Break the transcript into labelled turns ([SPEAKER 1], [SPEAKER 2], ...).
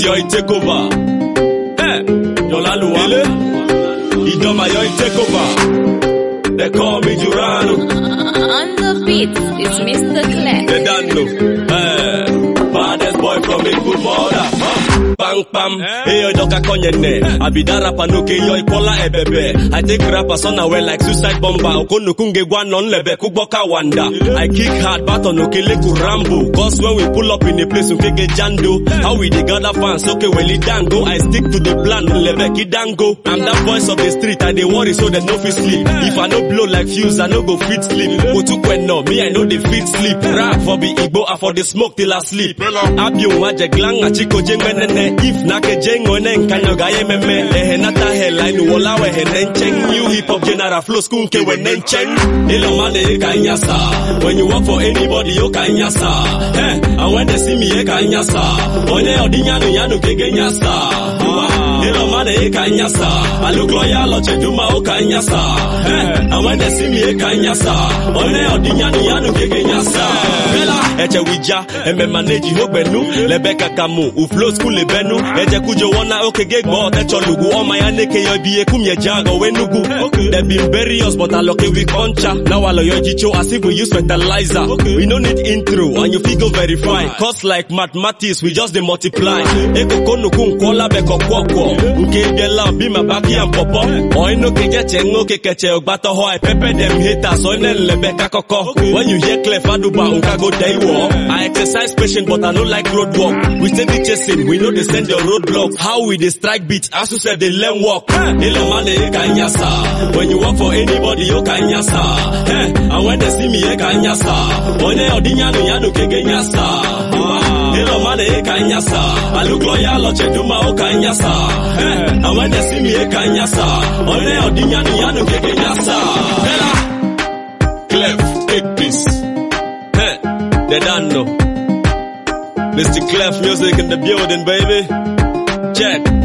[SPEAKER 1] Idoma you take over. Hey, Yolaluwa. Idoma you take over. They call me Jurano.
[SPEAKER 2] On the beat is Mr. Clef.
[SPEAKER 1] They don't know. Hey, baddest boy from a good mother. Bang bam, hey yo doka konye ne. Abida rapa no ke yo ikola ebebe. I take rapper son away like suicide bomber. Okono kunge gwa non lebe kuboka wanda. I kick hard but on okele kurambo. Cause when we pull up in a place ukege jando. How we dey gather fans okay well it dango. I stick to the plan lebe kidango. I'm that voice of the street. I dey worry so that no fit sleep. If I no blow like fuse I no go fit sleep. Otukwe no me I know the fit sleep. Rap for be Igbo I for the smoke till I sleep. Abiun waje glang achiko jengwenene. If nake jengo ne nkanyo ga yememe. Ehe nata headline wala we he nencheng. New hip hop general flow school ke we nencheng. Ilo mane e kanyasa. When you work for anybody you kanyasa. Eh, and when they see me e kanyasa. Onye odinyanu yanu kege nyasa. Ilo mane e kanyasa. I look loyal oche duma o kanyasa. Eh, and when they see me e kanyasa. Onye odinyanu yanu kege nyasa. Bella, eche wija, eme manage hogbenu. Lebe kakamu, uflow school ebenu. Eje kujo wana oke gig bo techo lugu. Oma ya neke yo biye kumye jago wenugu. They been bury us but I lucky we concha. Now I yo jicho as if we use fertilizer. We no need intro and you figure verify. Cause like mathematics we just dey multiply. Eko kono kun kola beko kwokwo. Nke biela be my baki and popo. Oy no ke jeche ngo ke keche ogbato ho I pepper them haters. Oy ne lebe kakoko. When you hear clear faduba unka go day walk. I exercise patient but I no like road walk. We steady chasing, we know they send your roadblocks. How we dey strike beat, as you said they learn walk. Ilo mane e kanyasa. When you work for anybody you kanyasa. Eh, and when they see me e kanyasa. Onye odinyanu yanu kege nyasa. Ilo mane e kanyasa. I look loyal oche duma o kanyasa. Eh, and when they see me e kanyasa. Onye odinyanu yanu kege nyasa. Bella. Clef, take this. Eh, they don't know. Mr. Clef music in the building, baby. Check.